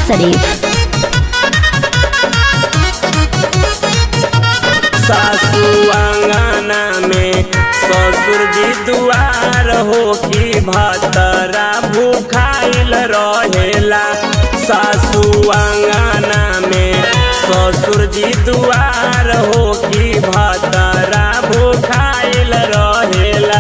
शरीफ सासू आंगना में ससुर जी दुआर हो की भतरा भूखाइल रहेला सासू आंगना में ससुर जी दुआर हो की भतरा भूखाइल रहेला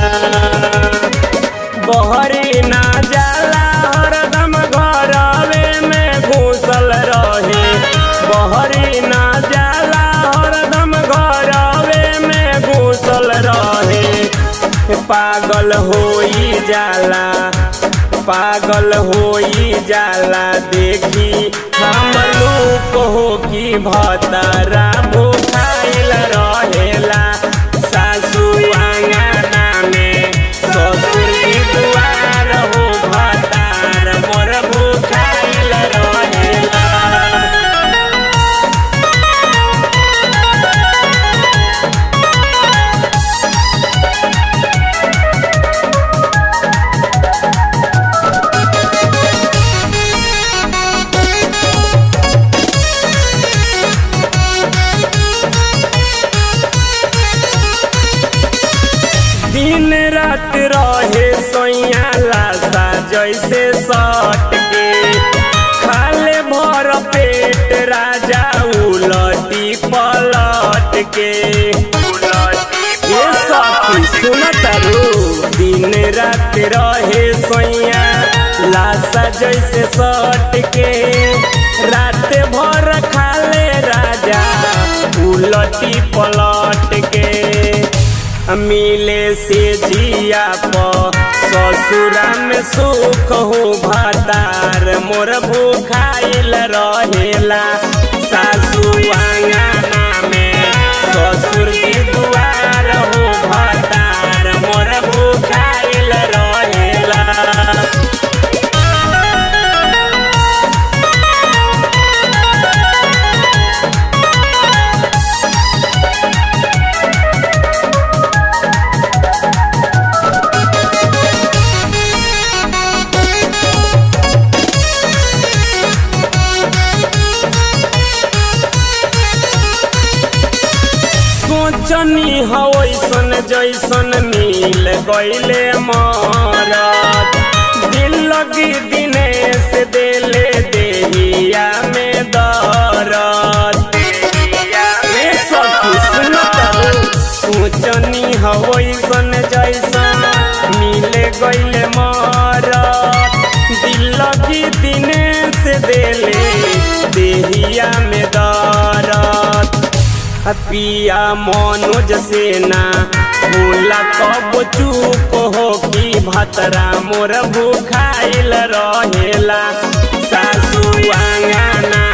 बहरी ना जाला हरदम घरवे में घुसल रहे बहरी ना जाला हरदम घरवे में घुसल रहे पागल होई जाला पागल होई जाला देखी हम लोग हो की भतरा भूखाइल रहेला सासू आंगना में ससुर की दुआर हो भतार मोर भूखाइल रहेला दिन रात रहे सोया लाशा जैसे सट के खाले भर पेट राजा उलटी पलट के ये सखी सुनतरू दिन रात रहे सोया लाशा जैसे सट के रात भर खाले राजा उलटी पलट के मिले से जिया प ससुरा में सुख हो भतार मोर भूखाइल रहेला सासू आंगना में ससुर की दुआर हो भतार मोर भूखाइल रहेला सोचनी हवैसन जैसन मिल गईले मरद दिल लगी दिनेश देले देहिया में दरद ए सखी सुनत सोचनी हवैसन जैसन मिल गईले मरद दिल लगी दिनेश देले देहिया में दरद पिया मनोज सेना भूला कब चूक हो की भतरा मोर भूखाइल रहेला सासू आंगना